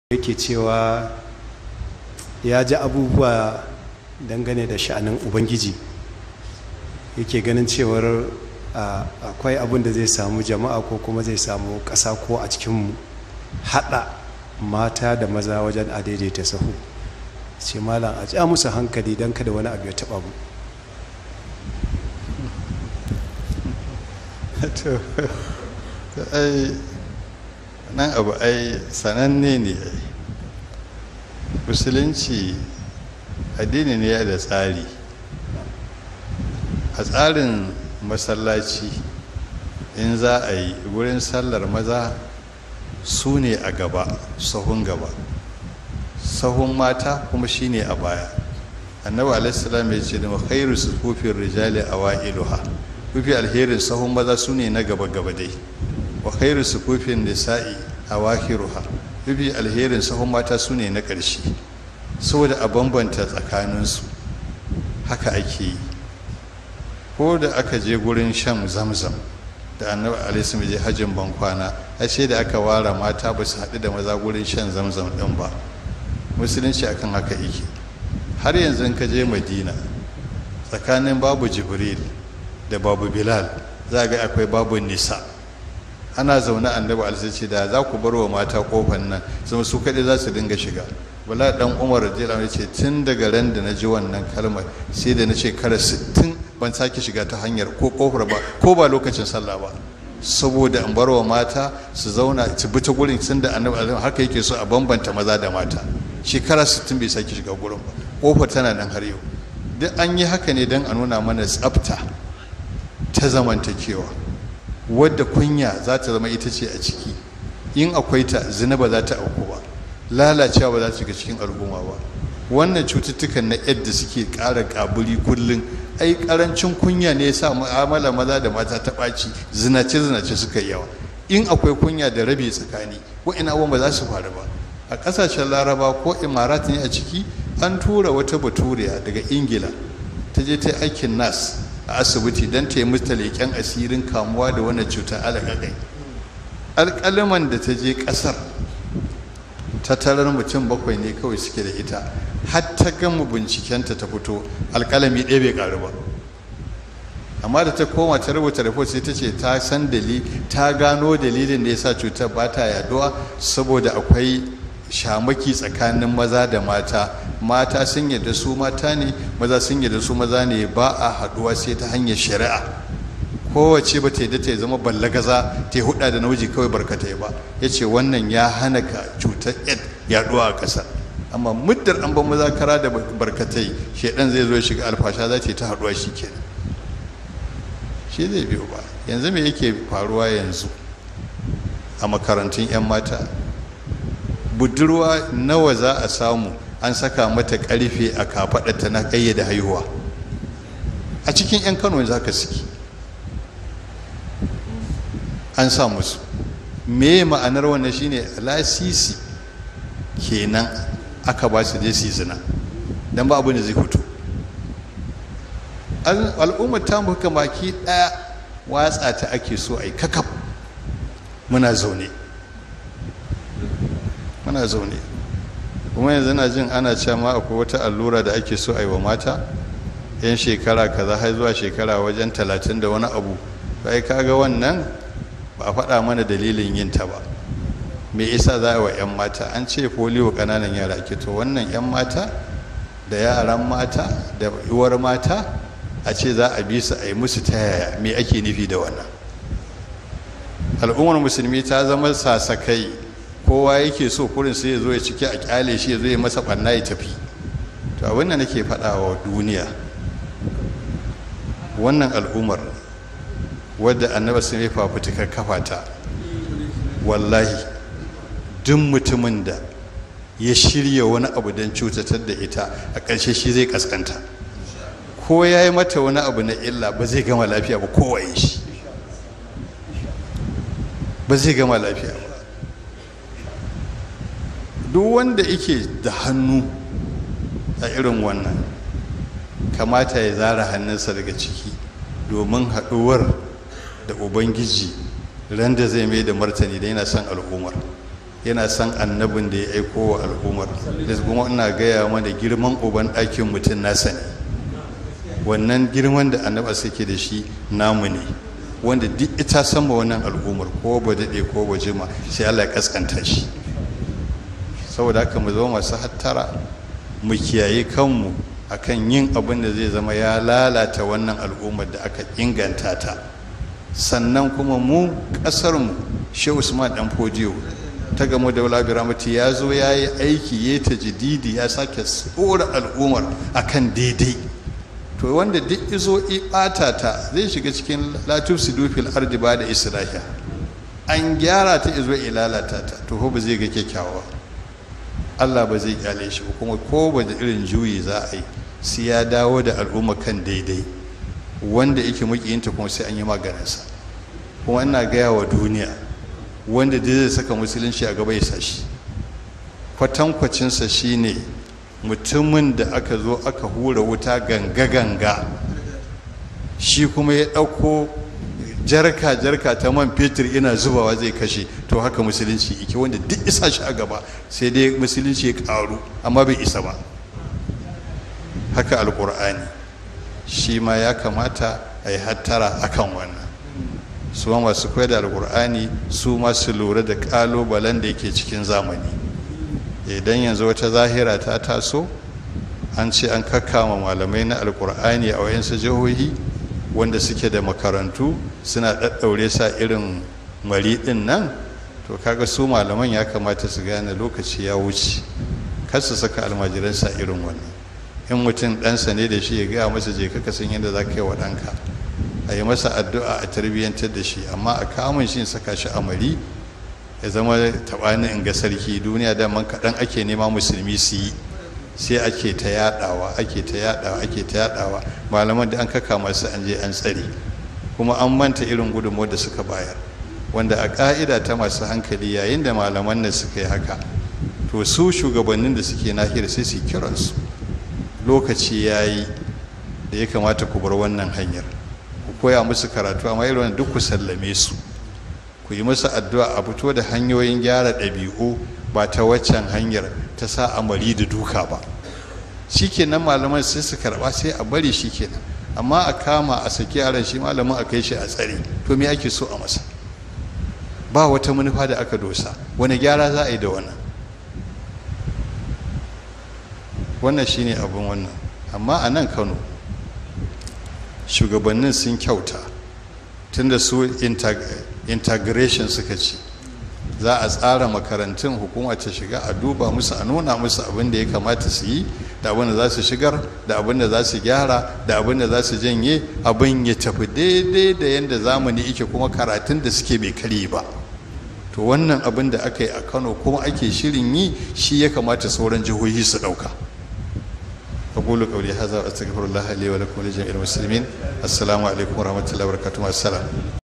yake cewa ya ji abubuwa dangane da sha'anin ubangiji yake ganin cewar akwai abin da zai samu jama'a ko kuma zai samu ƙasa ko a cikinmu haɗa mata da maza wajen a daidaita sahu ce malam a ja musu hankali don kada wani abu ya taɓa mu nan abu ai sananne ne musulunci addini ne da tsari a tsarin masallaci in za a yi wurin sallar maza su ne a gaba sahun gaba sahun mata kuma shine a baya annabi alaihissalam ya ce da khairu sufufin rijali a wa'iluha mafi alherin sahun maza su ne na gaba gaba dai wa khairu sufufin nisa'i a wakiruha mafi alherin sahun mata su ne na ƙarshe saboda a bambanta tsakaninsu haka ake yi ko da aka je gurin shan zamzam da annabi alaihi je hajjin bankwana a ce da aka ware mata ba su haɗu da maza gurin shan zamzam ɗin ba musulunci akan haka yake har yanzu ka je madina tsakanin babu jibril da babu bilal za ga akwai babu nisa ana zaune annabi alaihi da za ku bar wa mata kofar nan zama su kaɗai za su dinga shiga wala dan umar radiyallahu anhu ce tun daga ran da na ji wannan kalmar sai da na ce kara 60 ban sake shiga ta hanyar ko kofar ba ko ba lokacin sallah ba saboda an barwa mata su zauna su bi ta gurin sun da annabi alaihi haka yake so a bambanta maza da mata shekara 60 bai sake shiga gurin ba kofar tana nan har yau duk an yi haka ne don a nuna mana tsafta ta zamantakewa wadda kunya za ta zama ita ce a ciki in akwai ta zina ba za ta auku ba lalacewa ba za ta shiga cikin al'umma ba wannan cututtukan na yadda suke ƙara ƙaburi kullum ai ƙarancin kunya ne yasa mu'amala maza da mata ta ɓaci zinace zinace suka yawa in akwai kunya da rabe tsakani wa'ina abubuwan ba za su faru ba a ƙasashen laraba ko imarat ne a ciki an tura wata baturiya daga ingila ta je ta aikin nas a asibiti don ta yi mata leƙen asirin kamuwa da wannan cutar alaƙaƙai alƙaliman da ta je ƙasar tattarar mutum bakwai ne kawai suke da ita har ta gama bincikenta ta fito alƙalami ɗaya bai ƙaru ba amma da ta koma ta rubuta report sai ta ce ta san dalili ta gano dalilin da ya sa cutar ba ta yaduwa saboda akwai shamaki tsakanin maza da mata mata sun yadda su mata ne maza sun yadda su maza ne ba a haduwa sai ta hanyar shari'a kowace ba ta yadda ta zama ballagaza ta huda da nauji kawai barkatai ba ya ce wannan ya hana ka cutar yad yaduwa a ƙasa amma muddar an ban maza kara da barkatai shaidan zai zo ya shiga alfasha za ta yi ta haduwa shi kenan shi zai biyo ba yanzu me yake faruwa yanzu a makarantun 'yan mata budurwa nawa za a samu an saka mata karfe a kafaɗarta na ƙayyade haihuwa a cikin 'yan kano za ka suke an sa musu me ma'anar wannan shine lasisi kenan aka ba su je su zina don ba abin da zai fito al'ummar ta muka baki ɗaya watsa ta ake so a yi kakaf muna zaune muna zaune kuma yanzu na jin ana cewa ma akwai wata allura da ake so a yi wa mata yan shekara kaza har zuwa shekara wajen talatin da wani abu sai kaga wannan ba a faɗa mana dalilin yin ta ba me isa za a wa 'yan mata an ce foliyo ƙananan yara ake to wannan 'yan mata da yaran mata da uwar mata a ce za a bi su a yi musu ta yaya me ake nufi da wannan al'ummar musulmi ta zama sasakai kowa yake so kurin sai ya zo ya ciki a kyale shi ya zo ya masa ɓanna ya tafi to abin da nake faɗa wa duniya wannan al'ummar wadda annaba sun yi fafutukar kafa ta wallahi duk mutumin da ya shirya wani abu don cutatar da ita a ƙarshe shi zai kaskanta ko ya yi mata wani abu na illa ba zai gama lafiya ba kowaye shi ba zai gama lafiya ba duk wanda yake da hannu a irin wannan kamata ya zara hannunsa daga ciki domin haɗuwar da ubangiji ran da zai mai da martani da yana son al'ummar yana son annabin da ya aiko wa al'ummar da kuma ina gaya mana girman uban ɗakin mutum nasa ne wannan girman da annaba suke da shi namu ne wanda duk ita sama wannan al'ummar ko ba daɗe ko ba jima sai allah ya kaskanta shi saboda haka mu zama masu hattara mu kiyaye kanmu akan yin abin da zai zama ya lalata wannan al'ummar da aka inganta ta sannan kuma mu ƙasarmu shi usman dan fodiyo ta gamu da wala biramati ya zo ya yi aiki ya ta jididi ya sake tsora al'ummar akan daidai to wanda duk izo ɓata ta zai shiga cikin latif sidufil ardi ba da isra'iya an gyara ta izo lalata ta to ba zai ga kyakkyawa allah ba zai kyale shi kuma ko ba da irin juyi za a yi sai ya dawo da al'umma kan daidai wanda yake mukiyinta kuma sai an yi maganinsa kuma ina gaya wa duniya wanda da zai saka musulunci a gaba ya sashi kwatankwacinsa shine mutumin da aka zo aka hura wuta ganga-ganga shi kuma ya ɗauko jarka-jarka ta man fetur ina zubawa zai kashe to haka musulunci ike wanda duk isa shi a gaba sai dai musulunci ya ƙaru amma bai isa ba haka alkur'ani shi ma ya kamata a yi hattara akan wannan su ma masu koyar da alkur'ani su ma su lura da kalubalen da yake cikin zamani idan yanzu wata zahira ta taso an ce an kakkama malamai na alkur'ani a wayansu jihohi wanda suke da makarantu suna ɗaɗɗaure sa irin mari ɗin nan to kaga su malaman ya kamata su gane lokaci ya wuce kar su saka almajiransa irin wannan in mutum ɗansa ne da shi ya gaya masa je ka san yadda za ka yi wa ɗanka a yi masa addu'a a tarbiyyantar da shi amma a kamun shi saka shi a mari ya zama taɓani in ga sarki duniya daman kaɗan ake nema musulmi su yi sai ake ta yaɗawa ake ta yaɗawa ake ta yaɗawa malaman da an kaka masu an je an tsare kuma an manta irin gudunmawar da suka bayar wanda a ƙa'ida ta masu hankali yayin da malaman nan suka yi haka to su shugabannin da suke nahiyar sai su kiransu lokaci ya yi da ya kamata ku bar wannan hanyar ku koya musu karatu amma irin duk ku sallame su ku yi musu addu'a a fito da hanyoyin gyara ɗabi'u ba ta waccan hanyar ta sa amari da duka ba shikenan malaman sai su karɓa sai a bari shikenan amma a kama a saki yaran shi malamin a kai shi a tsare to me ake so a masa ba wata manufa da aka dosa wani gyara za a yi da wannan wannan shine abin wannan amma a nan kano shugabannin sun kyauta tunda su integration suka ce za a tsara makarantun hukuma ta shiga a duba musu a nuna musu abin da ya kamata su yi da abin da za su shigar da abin da za su gyara da abin da za su janye abin ya tafi daidai da yadda zamani ike kuma karatun da suke bai kare ba to wannan abin da aka yi a kano kuma ake shirin yi shi ya kamata sauran jihohi su ɗauka أقول قولي هذا وأستغفر الله لي ولكم ولجميع المسلمين السلام عليكم ورحمة الله وبركاته السلام